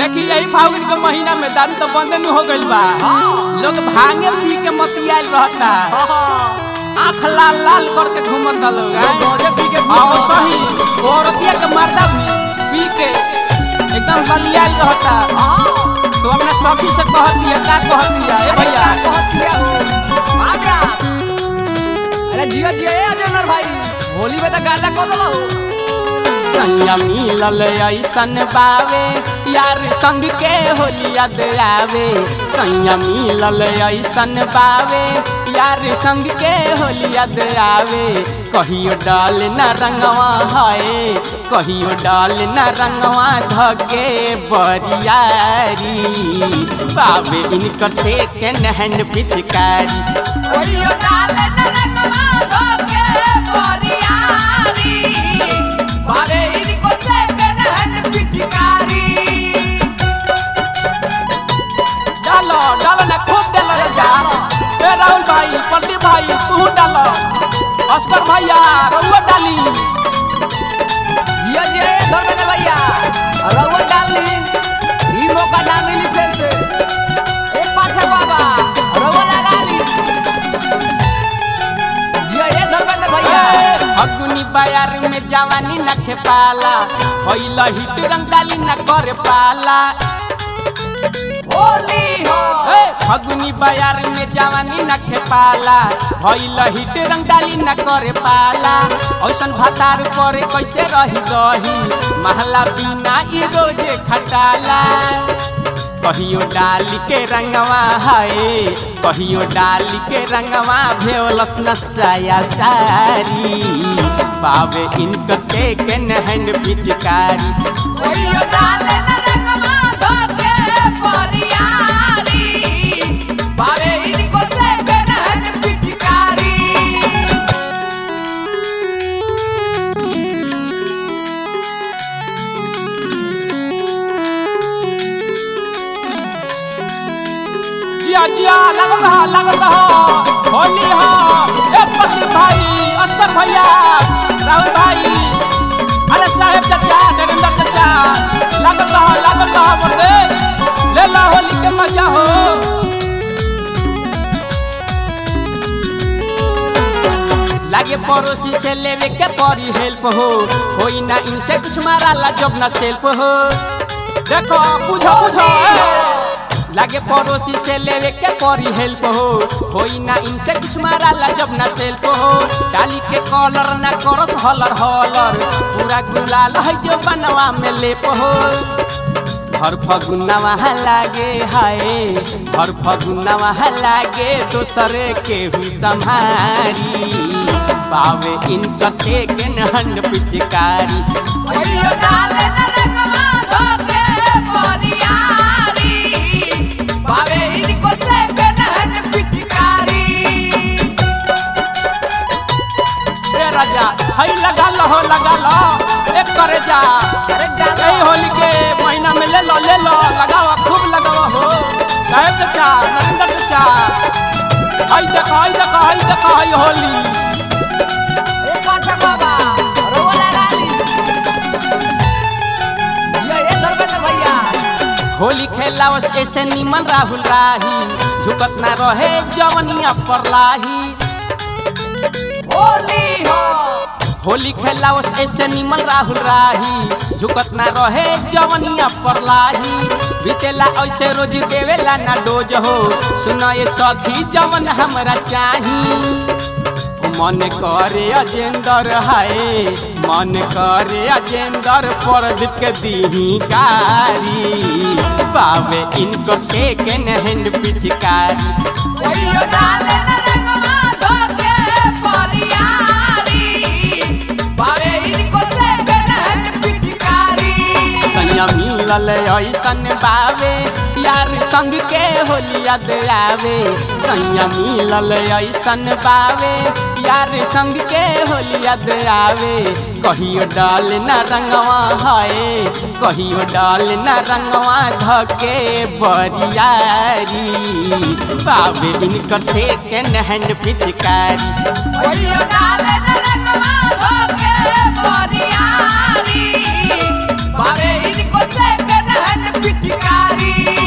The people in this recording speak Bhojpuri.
देखी यही फागुन के महीना में दारू तो बंद न हो गइल बा लोग भांगे पी के मतियाल रहता आँख लाल लाल करके घूमत लोग हैं? गौजे पी के और सही औरतिया के मर्दा भी पी के एकदम बलियाल रहता तो अपने सखी से कह दिया का कह दिया ए भैया अरे जिया जिया ए अजनर भाई होली में तो गाना कब लो संयम मिलल ऐसन बावे यार संग के होलिया आवे संयम मिलल ऐसन बावे यार संग के होलिया आवे कहियो डाल न रंगवा है कहियो डाल न रंगवा धके बरियारी बावे इनकर से के नहन पिचकारी ओरियो डाले न रंगवा धोके बोरियारी बारे इनको से कनहन पिचकारी डालो डालो ना खूब डालो रे जा ए राहुल भाई प्रदीप भाई तू डालो अस्कर भैया रउआ डाली जिया जिया ए धर्मेंद्र भैया रउआ डाल ली ई मौका ना मिली फिर से ए पाठक बाबा रउआ लगा ली जिया ए धर्मेंद्र भैया अग्नि बाजार में जवानी न खेपाला होइल हिट रंग डाली न कर पाला होली हो ए फगुनी बाजार में जवानी न खेपाला होइल हिट रंग डाली न करे पाला ऐसन भतार करे कैसे रही गही महला बिना ई रोजे खटाला कहियो डाली के रंगवा है कहियो डाली के रंगवा भेवलस नसाया सारी पावे इनकर से के नहन पिचकारी ओरियो डाले न रंगवा धोके बोरियारी बारे इनको से कनहन पिचकारी जिया जिया लगल रहा लगल रहा होली हो ए प्रदीप भाई अस्कर भैया राहुल भाई अरे साहेब चाचा नरेंद्र चाचा लगल रहा लगल रहा बोलते ले ला होली के मजा हो लागे पड़ोसी से लेवे के परी हेल्प हो होई ना इनसे कुछ मारा ला जब ना सेल्फ हो देखो बुझो बुझो ए। लागे पड़ोसी से लेवे के परी हेल्प हो होई ना इनसे कुछ मारा ला जब ना सेल्फ हो डाली के कॉलर ना करस हलर हलर पूरा गुलाल है जो बनवा में लेप हो हर फगुना वहाँ लागे हाय हर फगुना वहाँ लागे दोसरे के हुई संहारी पावे इनकर से के नहन पिचकारी ओरियो डाले न रंगवा धोके बोरियारी बारे इनको से कनहन पिचकारी ए राजा हई लगा लो हो लगा लो एक करे जा अरे डालो। यही होली के महीना में ले लो ले लो लगावा खूब लगावा हो साहेब चाचा नरेंद्र चाचा हई देखो हई देखो हई देखो हई होली ए पाठक बाबा रउआ लगा ली जिया ए धर्मेंद्र भैया होली खेलावस ऐसे निमन राहुल राही झुकत ना रहे जवनिया पर लाही होली हो होली खेलावस ऐसे निमन राहुल राही झुकत ना रहे जवनिया पर लाही बीतेला ऐसे रोज देवेला ना डोज हो सुना ये सखी जवन हमरा चाही मन करे अजेंदर हाय मन करे अजेंदर प्रदीप के दीही कारी पावे इनको से के नहन पिचकारी ओरियो डाले न रंगवा धोके बोरियारी बारे इनको से कनहन पिचकारी सैया मिलल ऐसन बावे यार संग के होलिया आवे सैया मिलल ऐसन बावे यार संग के होलिया आवे कहियो डाल न रंगवा है कहियो डाल न रंगवा धके बरियारी बावे इनकर से के नहन पिचकारी ओरियो डाले न रंगवा धोके बोरियारी बारे इनको से कनहन पिचकारी जी